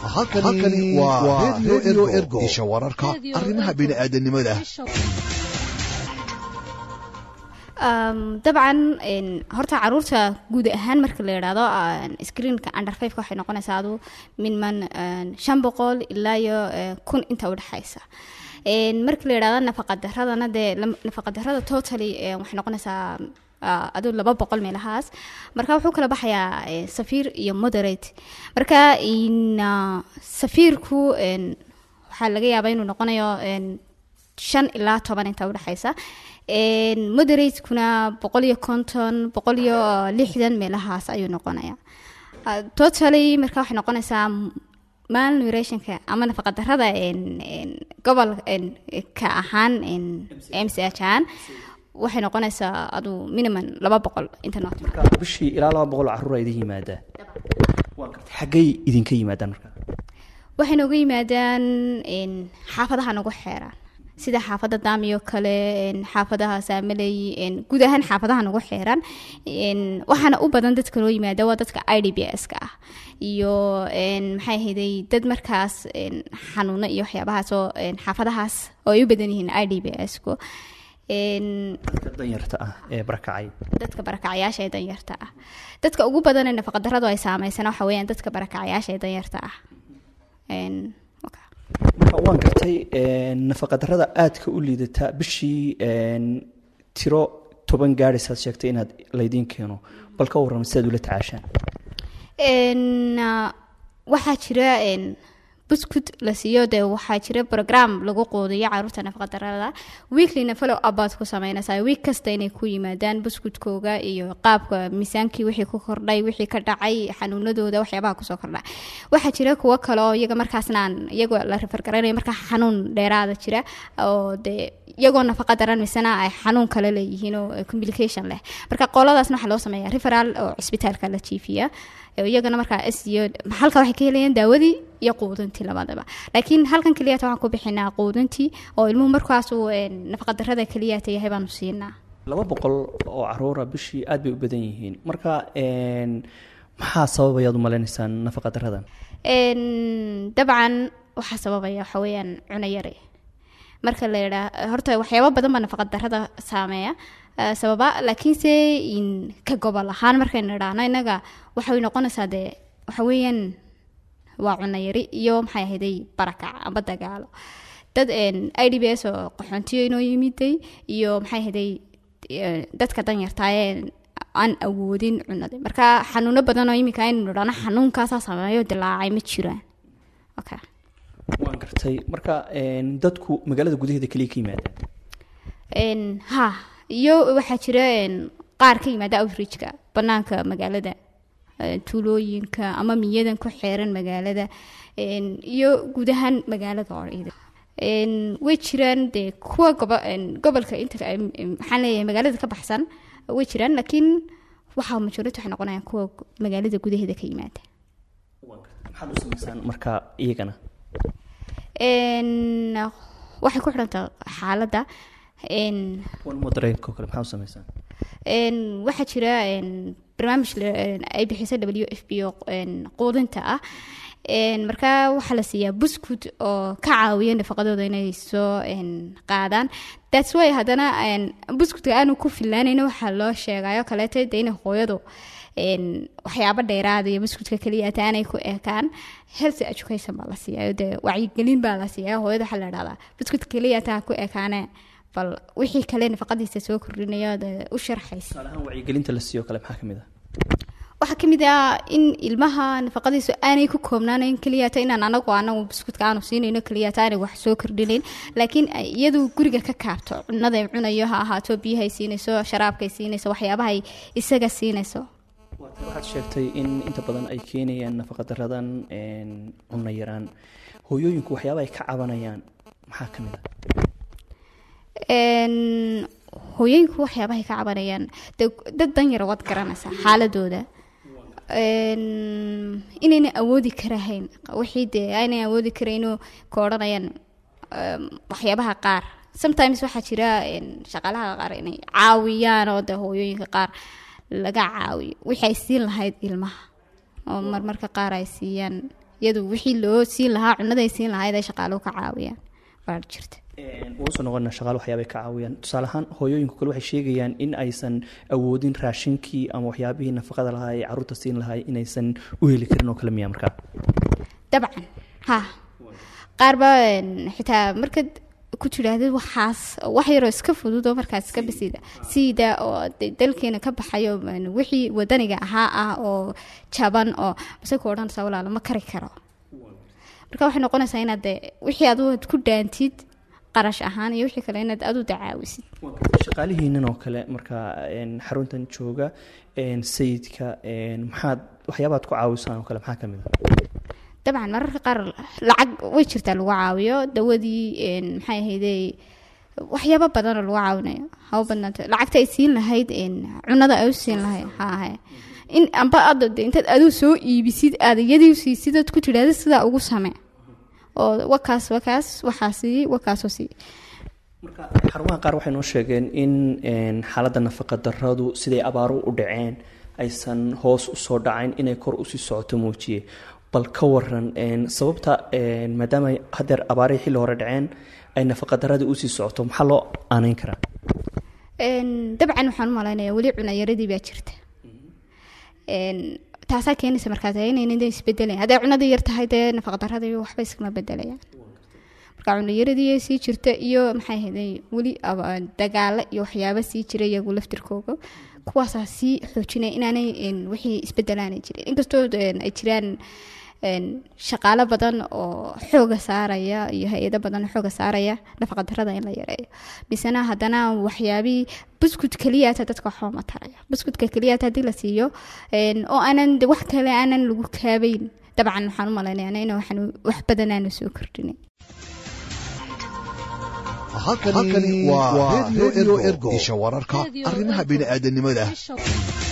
halkani waa redio ergo isha wararka arrimaha bini'aadanimada dabcan horta caruurta guud ahaan marka la yidhaahdo screenka under fiveka waxay noqonaysaa adu minman shan boqol ilaa iyo kun inta udhexaysa marka la yidhahdo nafaqadaradana dee nafaqadarada totally waxay noqonaysaa adu laba boqol meelahaas marka wuxuu kala baxayaa safiir iyo moderate marka safiirku waxaa laga yaabaa inuu noqonayo shan ilaa toban inta udhexaysa moderatekuna boqol iyo konton boqol iyo lixdan meelahaas ayuu noqonaya totally marka waxay noqonaysaa malnurationka ama nafaqadarada gobol ka ahaan m c h ahaan waxay noqonaysaa adu minimum laba boqol inta noot bishii ilaa laba boqol caruur idin yimaadaan waa gartay xaggay idinka yimaadaan marka waxay nooga yimaadaan xaafadaha nagu xeeraan sida xaafadda daamiyo kale xaafadaha saamaley guud ahaan xaafadaha nagu xeeran waxaana u badan dadka noo yimaada waa dadka i d b s ka ah iyo maxay ahayday dad markaas xanuuno iyo waxyaabahaasoo xaafadahaas oo ay u badan yihiin i d b s ku dadka danyarta ah ee barakacay dadka barakacayaasha ee danyarta ah dadka ugu badan ee nafaqadaradu ay saameysana waxa weeyaan dadka barakacayaasha ee danyarta ah marka waan gartay nafaqadarada aadka u liidata bishii tiro toban gaadhaysaad sheegtay inaad laydiin keeno bal ka warrama sidaad ula tacaashaan waxaa jira buskud la siiyo dee waxaa jira brogram lagu quudiyo caruurta nafaqadarada weeklyna follow abaad ku sameynaysaa week kasta inay ku yimaadaan buskudkooga iyo qaabka miisaankii wixii ku kordhay wixii ka dhacay xanuunadooda waxyaabaha kusoo kordha waxaa jira kuwo kale oo iyaga markaasna aan iyagoo la refergaranayo markaa xanuun dheeraada jira oo dee iyagoo nafaqa daran misena ay xanuun kale leeyihiin oo complication leh marka qoladaasna waxaa loo sameeya referal oo cisbitaalka la jiifiya iyagana markaa siyo halka waxay ka helayaan daawadii iyo quudintii labadaba laakiin halkan keliyata waxaan ku bixinaa quudintii oo ilmuhu markaasuu nafaqadarada keliyata yahay baanu siinaa laba boqol oo caruura bishii aad bay u badan yihiin marka maxaa sababayaad u maleynaysaan nafaqadaradan dabcan waxaa sababaya waxa weeyaan cunayare marka la yidhaa horta waxyaaba badan baa nafaqadarada saameeya sababa laakiinse ka gobol ahaan markaynu idhaahno innaga waxay noqonaysaa dee waxa weeyaan waa cunayari iyo maxay ahayday barakac amba dagaalo dad i d b s oo qaxoontiyo inoo yimiday iyo maxay ahayday dadka danyartaayee aan awoodin cunada marka xanuuno badan oo iminka aynu idhaahno xanuunkaasaa sameeyo dilaacay ma jiraan okay waan gartay marka dadku magaalada gudaheeda keliya ka yimaadaan ha iyo waxaa jira qaar ka yimaada outreachka banaanka magaalada tuulooyinka ama miyadan ku xeeran magaalada iyo guud ahaan magaalada oo way jiraan dee kuwa gobolka inta maxaan leeyahay magaalada ka baxsan way jiraan laakiin waxaa majority waxay noqonayaan kuwa magaalada gudaheeda ka yimaada maxaad u samaysaan marka iyagana waxay ku xidhantaa xaaladda moderateoo kale maxaa u samaysaan waxaa jira barnaamij ay bixisa w f b o quudinta ah markaa waxaa la siiyaa buskud oo ka caawiya nafaqadooda inay soo qaadaan thats way haddana buskudka aanu ku filaanayna waxaa loo sheegayo kaleeto de inay hooyadu waxyaabo dheeraada iyo buskudka keliya ata aanay ku ekaan health education baa la siiyayo dee wacyigelin baa la siiyayo hooyada waxaa la dhahdaa buskudka keliya taa ku ekaane bal wixii kale nafaqadiisa soo kordhinayo dee u sharxaysa tusaalahaan wacyigelinta la siiyo kale maxaa ka mid ah waxaa kamid ah in ilmaha nafaqadiisu aanay ku koobnaanayn keliyata inaan anagu anagu buskudka aanu siinayno keliyata aanay wax soo kordhinayn laakiin iyadu guriga ka kaabto cunaday cunayo ha ahaato biyahay siinayso sharaabkay siinayso waxyaabahay isaga siinayso waxaad sheegtay in inta badan ay keenayaan nafaqadaradan cunno yaraan hooyooyinku waxyaaba ay ka cabanayaan maxaa ka mid ah hooyooyinku waxyaabahay ka cabanayaan dad danyar waad garanaysaa xaaladooda inayna awoodi karahayn wixii dee aynay awoodi karayno ka odhanayaan waxyaabaha qaar sometimes waxaa jira shaqaalaha qaar inay caawiyaan oo de hooyooyinka qaar laga caawiyo wixii ay siin lahayd ilmaha oo marmarka qaar ay siiyaan iyadu wixii loo siin lahaa cunaday siin lahayd ay shaqaaluhu ka caawiyaan baa jirta waan soo noqona shaqaale waxyaabay ka caawiyaan tusaale ahaan hooyooyinku kale waxay sheegayaan in aysan awoodin raashinkii ama waxyaabihii nafaqada lahaa ee caruurta siin lahaa inaysan u heli karin oo kale miya markaa dabcan ha qaar baa xitaa markaad ku tidhaahdid waxaas wax yaroo iska fudud oo markaas iska basida siida oo dalkeena ka baxayo wixii wadaniga ahaa ah oo jaban oo mase ku odhanaysaa walaalo ma kari karo marka waxay noqonaysaa inaad de wixii adu ku dhaantid qarash ahaan iyo wixii kale inaad adu dacaawisid shaqaalihiinan oo kale markaa xaruntan jooga sayidka maxaad waxyaabaad ku caawisaan oo kale maxaa ka mid a dabcan mararka qaar lacag way jirtaa lagu caawiyo dawadii maxay ahayde waxyaabo badanoo lagu caawinayo haba badnaanta lacagta ay siin lahayd cunada ay u siin lahayd haahe in amba ada de intaad aduu soo iibisid aad iyadii siisid ood ku tidhahdid sidaa ugu samee oo wakaas wakaas waxaa sii wakaasoo sii marka xarumaha qaar waxay noo sheegeen in xaaladda nafaqa daradu siday abaaru u dhaceen aysan hoos usoo dhacayn inay kor usii socoto muujiye bal ka waran sababta maadaama hadeer abaarihii xilli hore dhaceen ay nafaqadaradii usii socoto maxaa loo aaneyn karaa dabcan waxaan u malaynaya weli cunayaradii baa jirta taasaa keenaysa markaas inayna isbedelayan hadday cunadii yar tahay dee nafaqadaradii waxba iskama bedelayaan marka cunayaradii sii jirta iyo maxay ahayday weli dagaalo iyo waxyaaba sii jira iyagu laftirkooga kuwaasaa sii xoojinaya inaanay wixii isbedelaanay jirin inkastoo ay jiraan shaqaalo badan oo xooga saaraya iyo hay-ado badan oo xooga saaraya nafaqadarada in la yareeyo misena haddana waxyaabihii buskud keliyaata dadka waxba ma taraya buskudka keliyaata haddii la siiyo oo aanan wax kale aanan lagu kaabeyn dabcan waxaan u malaynaya in wax badan aanu soo kordhinay halkani waa radio ergo isha wararka arrimaha bini'aadanimada